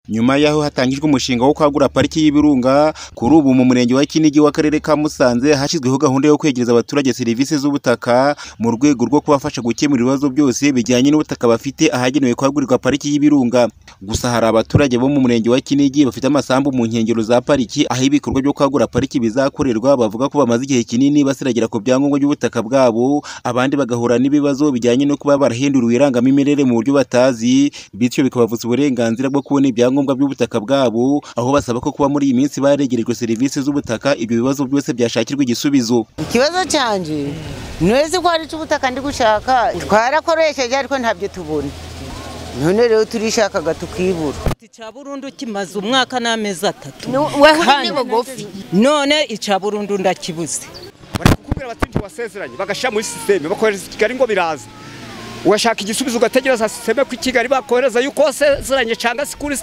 Nyuma y'aho hatangijwe umushinga wo kwagura pariki y'ibirunga, kuri ubu mu murenge wa Kinigi w'akarere ka Musanze hashyizweho gahunda yo kwegereza abaturage serivisi z'ubutaka, mu rwego rwo kubafasha gukemura ibibazo byose bijyanye n'ubutaka bafite ahagenewe kuhagurirwa pariki y'ibirunga. Gusa hari abaturage bo mu murenge wa Kinigi bafite amasambu mu nkengero za pariki, aho ibikorwa byo kwagura pariki bizakorerwa, bavuga ko bamaze igihe kinini basiragira ku byangombwa by'ubutaka bwabo, abandi bagahura n'ibibazo bijyanye no kuba barahinduriwe irangamimerere mu buryo batazi, bityo bikabavutsa uburenganzira bwo kubona ibyangombwa ibyangombwa by'ubutaka bwabo, aho basaba ko kuba muri iyi minsi baregerejwe serivisi z'ubutaka, ibyo bibazo byose byashakirwa igisubizo. Ikibazo cyanjye ni uzi ko hari icyo ubutaka ndi gushaka twarakoresheje ariko ntabyo tubona none rero turishakaga tukibura icya burundu kimaze umwaka n'amezi atatu wahuje bugufi none icya burundu ndakibuze barakubwira bati nti wasezeranye bagashyira muri sisiteme bakohereza i Kigali ngo biraza ugashaka igisubizo ugategereza sisiteme ku kigali bakohereza yuko wasezeranye cyangwa se kuri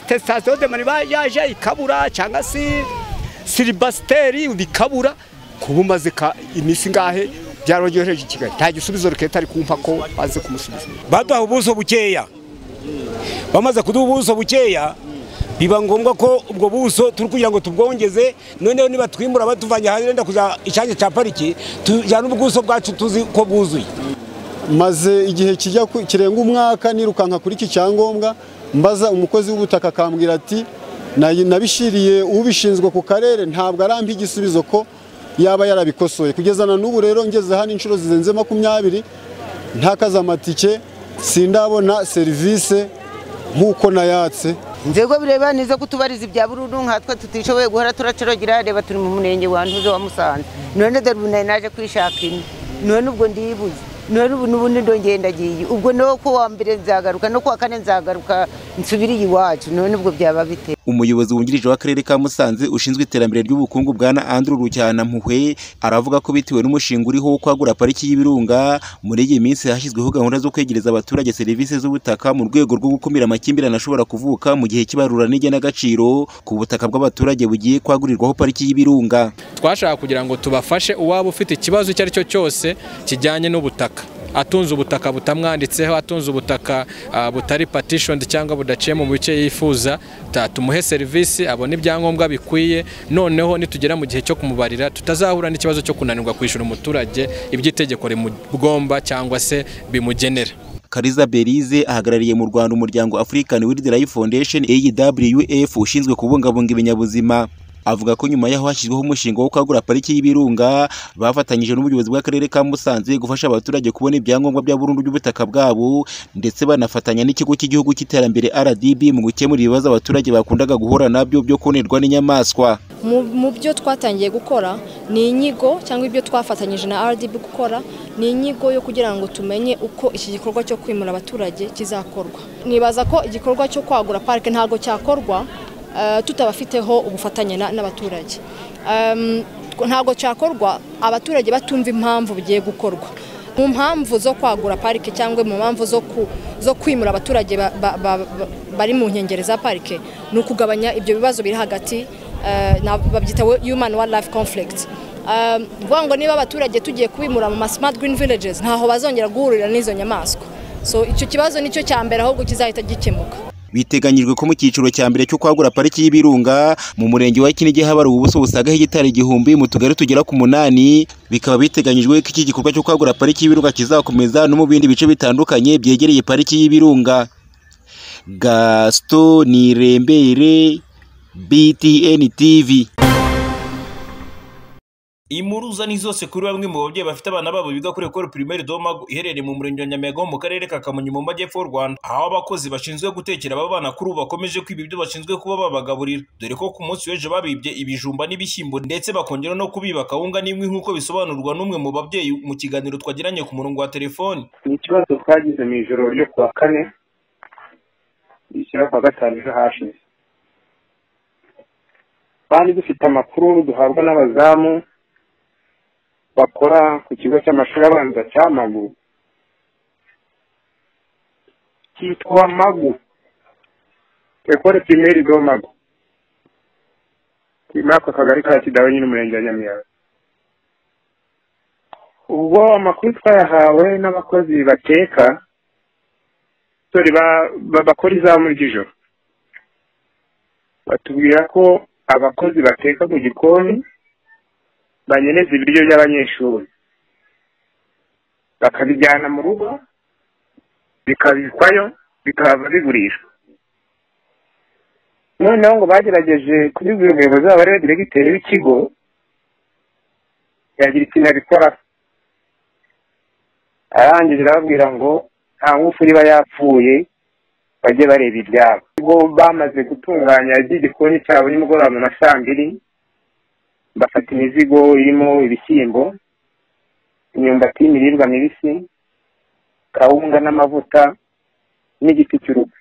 sitasiyo de mani yaje ikabura cyangwa se silibasiteri bikabura kuba umaze iminsi ngahe byarongereje i kigali nta gisubizo leta ari kumpa ko baze kumusubiza baduha ubuso bukeya bamaze kuduha ubuso bukeya biba ngombwa ko ubwo buso turi kugira ngo tubwongeze noneho niba twimura batuvanye hanze wenda kujya icyanya cya pariki tujyana ubuso bwacu tuzi ko bwuzuye maze igihe kijya kirenga umwaka nirukanka kuri iki cyangombwa mbaza umukozi w'ubutaka akambwira ati nabishiriye ubishinzwe ku karere ntabwo arampa igisubizo ko yaba yarabikosoye kugeza na n'ubu rero ngeze hano inshuro zirenze makumyabiri ntakaze amatike sindabona serivisi nk'uko nayatse inzego bireba nizo kutubariza ibya burundu nkatwe tutishoboye guhora turacorogira reba turi mu murenge wa ntuze wa musanze none dore ubu nari naje kwishaka ino none ubwo ndibuze none ubu n'ubundi ndongendagiye ubwo no ku wa mbere nzagaruka no ku wa kane nzagaruka nsubire iwacu none ubwo byaba bite umuyobozi wungirije w'akarere ka Musanze ushinzwe iterambere ry'ubukungu bwa na Andrew Rujyana Mpuhwe aravuga ko bitewe n'umushinga uriho wo kwagura pariki y'ibirunga muri iyi minsi hashyizweho gahunda zo kwegereza abaturage serivisi z'ubutaka mu rwego rwo gukumira amakimbirane ashobora kuvuka mu gihe cy'ibarura n'igenagaciro ku butaka bw'abaturage bugiye kwagurirwaho pariki y'ibirunga twashaka kugira ngo tubafashe uwaba ufite ikibazo icyo ari cyo cyose kijyanye n'ubutaka atunze ubutaka butamwanditseho atunze ubutaka butari patishoni cyangwa budaciyemo mu bice yifuza tumuhe serivisi abone ibyangombwa bikwiye noneho nitugera mu gihe cyo kumubarira tutazahura n'ikibazo cyo kunanirwa kwishyura umuturage ibyo itegeko rimugomba cyangwa se bimugenera Kariza Berize ahagarariye mu Rwanda umuryango African Wild Life Foundation AWF ushinzwe kubungabunga ibinyabuzima avuga ko nyuma y'aho hashyizweho umushinga wo kwagura pariki y'ibirunga bafatanyije n'ubuyobozi bw'akarere ka Musanze gufasha abaturage kubona ibyangombwa bya burundu by'ubutaka bwabo ndetse banafatanya n'ikigo cy'igihugu cy'iterambere RDB mu gukemura ibibazo abaturage bakundaga guhura nabyo byo konerwa n'inyamaswa mu byo twatangiye gukora ni inyigo cyangwa ibyo twafatanyije na RDB gukora ni inyigo yo kugira ngo tumenye uko iki gikorwa cyo kwimura abaturage kizakorwa nibaza ko igikorwa cyo kwagura parike ntabwo cyakorwa tutabafiteho ubufatanye n'abaturage ntabwo cyakorwa abaturage batumva impamvu bigiye gukorwa mu mpamvu zo kwagura parike cyangwa mu mpamvu zo kwimura abaturage bari mu nkengero za parike ni ukugabanya ibyo bibazo biri hagati babyita human wildlife conflict vuga ngo niba abaturage tugiye kubimura mu ma smart green villages ntaho bazongera guhurira n'izo nyamaswa so icyo kibazo nicyo cya mbere ahubwo kizahita gikemuka biteganyijwe ko mu cyiciro cya mbere cyo kwagura pariki y'ibirunga mu murenge wa Kinigi habaruwe ubuso busaga hegitari igihumbi mu tugari tugera ku munani bikaba biteganyijwe ko iki gikorwa cyo kwagura pariki y'ibirunga kizakomeza no mu bindi bice bitandukanye byegereye pariki y'ibirunga Gaston Nirembere BTN TV impuruza ni zose kuri bamwe mu babyeyi bafite abana babo biga kuri ekoro pirimeri domago iherereye mu murenge wa nyamega ho mu karere ka kamonyi mu majyepfo y'u rwanda aho abakozi bashinzwe gutekera aba bana kuri ubu bakomeje kwiba ibyo bashinzwe kuba babagaburira dore ko ku munsi w'ejo babibye ibijumba n'ibishyimbo ndetse bakongera no kubiba kawunga n'imwe nk'uko bisobanurwa n'umwe mu babyeyi mu kiganiro twagiranye ku murongo wa telefoni ni ikibazo twagize mu ijoro ryo kuwa kane rishyira kuwa gatanu ejo hashize twari dufite amakuru duhabwa n'abazamu bakora ku kigo cy'amashuri abanza cya magu cyitwa magu ekore pirimeri do magu muri ako kagari ka kidaho nyine umurenge wa nyamiyaga ubwo amakuru twayahawe n'abakozi bateka bakora izamu ry'ijoro batubwira ko abakozi bateka mu gikoni banyereza ibiryo by'abanyeshuri bakabijyana mu rugo bikabikwayo bikaba bigurishwa noneho ngo bagerageje kubibwira umuyobozi wabo ariwe diregiteri w'ikigo yagira ikintu abikora arangije arababwira ngo nta ngufu niba yapfuye bajye bareba ibyabo ubwo bamaze gutunganya iby'igikoni cyabo nimugoroba mu ma saa mbiri bafata imizigo irimo ibishyimbo imyumbati y'imiribwa mibisi kawunga n'amavuta n'igiti cy'urugo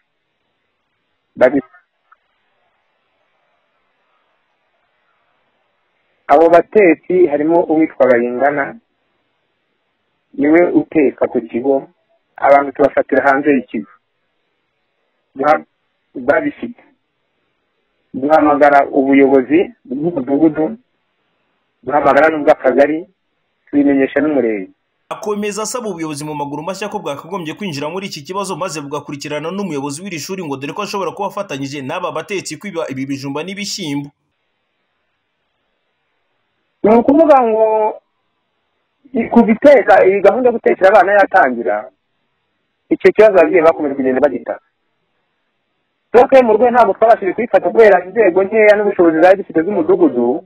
Babi- abo batetsi harimo uwitwa bayingana niwe uteka ku kigo abantu tubafatira hanze y'ikigo Duha- babifite duhamagara ubuyobozi bw'umudugudu duhamagara n'ubw'akagari tubimenyesha n'umurenge akomeza asaba ubuyobozi mu maguru mashya ko bwakagombye kwinjira muri iki kibazo maze bugakurikirana n'umuyobozi w'iri shuri ngo dore ko ashobora kuba afatanyije n'aba batetsi kwiba ibi bijumba n'ibishyimbo ni ukuvuga ngo i- kuva iteka iyi gahunda yo gutekera abana yatangira icyo kibazo ababyeyi bakomeje kugenda bagita soke mu rwego ntabwo twabashije kuyifata kubera inzego nkeya n'ubushobozi zari zifite z'umudugudu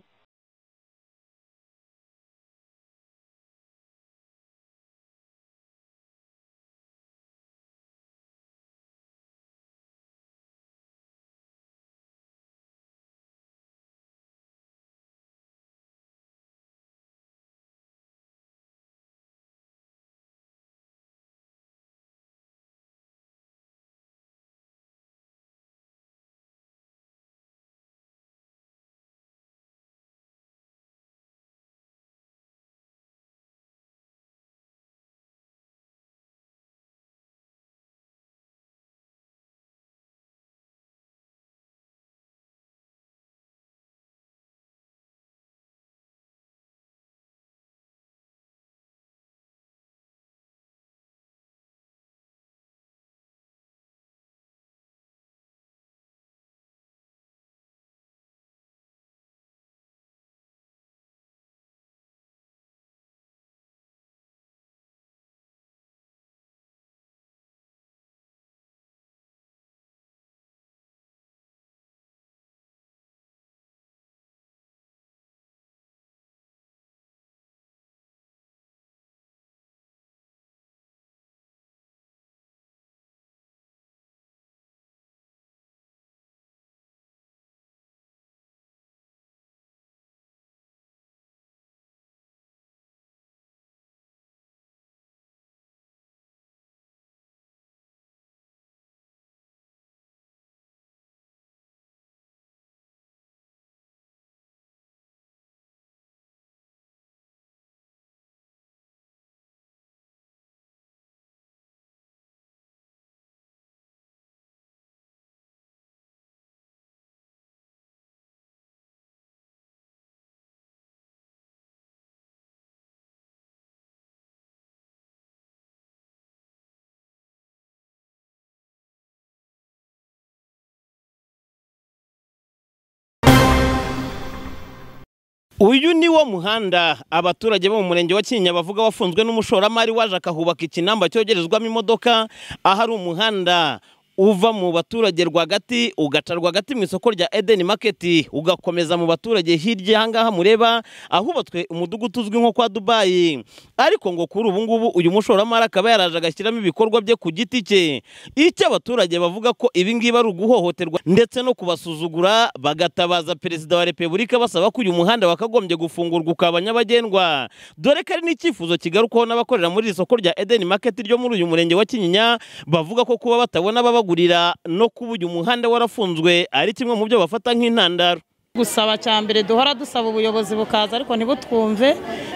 uyu ni wo muhanda abaturage bo mu murenge wa kinyinya bavuga wafunzwe n'umushoramari waje akahubaka ikinamba cyogerezwamo imodoka ahari umuhanda uva mu baturage rwagati ugaca rwagati mu isoko rya edeni maketi ugakomeza mu baturage hirya aha ngaha mureba ahubatswe umudugudu uzwi nko kwa dubayi ariko ngo kuri ubu ngubu uyu mushoramari akaba yaraje agashyiramo ibikorwa bye ku giti cye icyo abaturage bavuga ko ibi ngibi ari uguhohoterwa ndetse no kubasuzugura bagatabaza perezida wa repubulika basaba ko uyu muhanda wakagombye gufungurwa ukaba nyabagendwa dore ko ari n'icyifuzo kigarukwaho n'abakorera muri iri soko rya edeni maketi ryo muri uyu murenge wa kinyinya bavuga ko kuba batabona ababagurira no kuba uyu muhanda warafunzwe ari kimwe mu byo bafata nk'intandaro gusaba cya mbere duhora dusaba ubuyobozi bukaza ariko ntibutwumve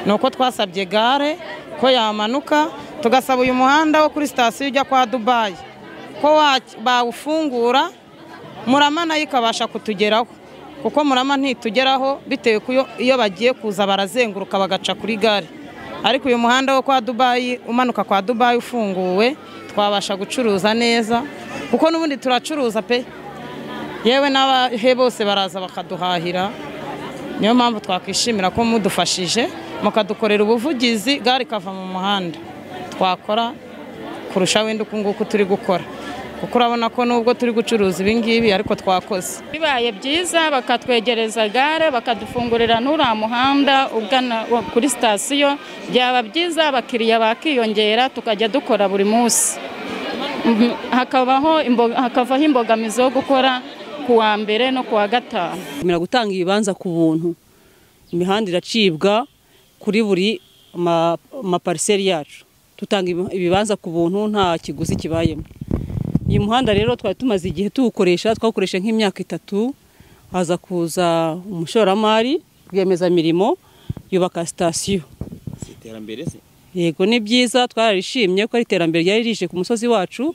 ni uko twasabye gare ko yamanuka tugasaba uyu muhanda wo kuri sitasiyo ujya kwa dubayi ko wa- bawufungura murama nayo ikabasha kutugeraho kuko murama ntitugeraho bitewe ko iyo- iyo bagiye kuza barazenguruka bagaca kuri gare ariko uyu muhanda wo kwa dubayi umanuka kwa dubayi ufunguwe twabasha gucuruza neza kuko n'ubundi turacuruza pe yewe n'abahe bose baraza bakaduhahira niyo mpamvu twakwishimira ko mudufashije mukadukorera ubuvugizi gare ikava mu muhanda twakora kurusha wenda uku nguku turi gukora kuko urabona ko nubwo turi gucuruza ibingibi ariko twakoze bibaye byiza bakatwegereza gare bakadufungurira n'uriya muhanda ugana kuri sitasiyo byaba byiza abakiriya bakiyongera tukajya dukora buri munsi Mhm, hakabaho imbo- hakavaho imbogamizi yo gukora ku wa mbere no ku wa gatanu gukomera gutanga ibibanza ku buntu imihanda iracibwa kuri buri ma- mapariseri yacu dutanga ibi- ibibanza ku buntu nta kiguzi kibayemo uyu muhanda rero twari tumaze igihe tuwukoresha twawukoresha nk'imyaka itatu haza kuza umushoramari rwiyemezamirimo yubaka sitasiyo iterambere se yego ni byiza twararishimye ko ari iterambere ryari rije ku musozi wacu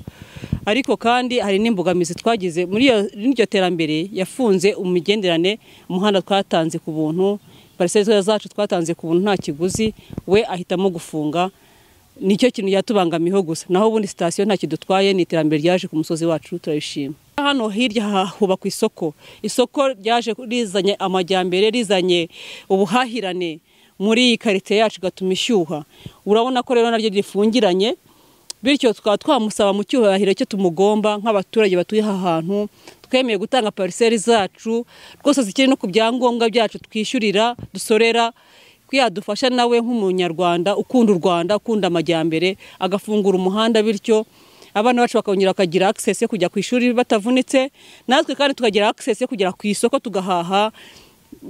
ariko kandi hari n'imbogamizi twagize muri iyo muri iryo terambere yafunze imigenderane umuhanda twatanze ku buntu pariseri zacu twatanze ku buntu nta kiguzi we ahitamo gufunga nicyo kintu yatubangamiyeho gusa naho ubundi sitasiyo nta kidutwaye ni iterambere ryaje ku musozi wacu turabishima hano hirya ha- hubakwa isoko isoko ryaje rizanye amajyambere rizanye ubuhahirane muri iyi karite yacu igatuma ishyuha urabona ko rero naryo rifungiranye bityo tukaba twamusaba mu cyubahiro cyo tumugomba nk'abaturage batuye aha hantu twemeye gutanga pariseri zacu rwose zikiri no ku byangombwa byacu twishyurira dusorera ko yadufasha nawe nk'umunyarwanda ukunda u rwanda ukunda amajyambere agafungura umuhanda bityo abana bacu bakongera bakagira access yo kujya ku ishuri batavunitse natwe kandi tukagira access yo kugera ku isoko tugahaha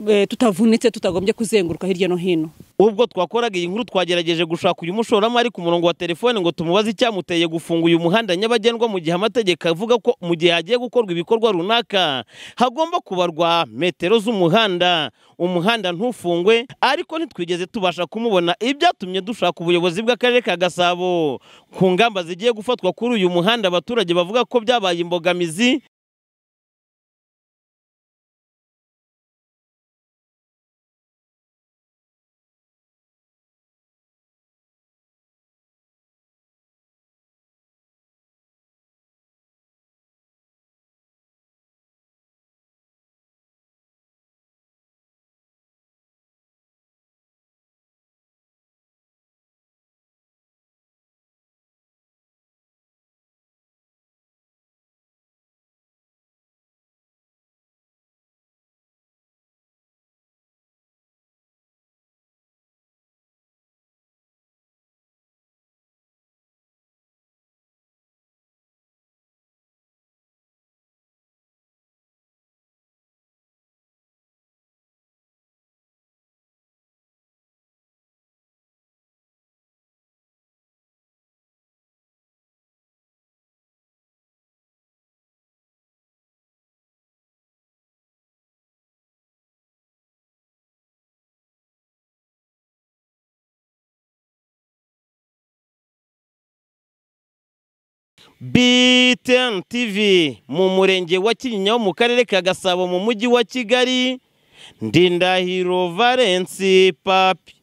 eh, tutavunitse tutagombye kuzenguruka hirya no hino ubwo twakoraga iyi nkuru twagerageje gushaka uyu mushoramari ku murongo wa telefone ngo tumubaze icyamuteye gufunga uyu muhanda nyabagendwa mu gihe amategeko avuga ko mu gihe hagiye gukorwa ibikorwa runaka hagomba kubarwa metero z'umuhanda umuhanda ntufungwe ariko ntitwigeze tubasha kumubona ibyatumye dushaka ubuyobozi bw'akarere ka gasabo ku ngamba zigiye gufatwa kuri uyu muhanda abaturage bavuga ko byabaye imbogamizi BTN TV mu murenge wa Kinyinya wo mu karere ka Gasabo mu mujyi wa Kigali Ndindahiro Valence Papi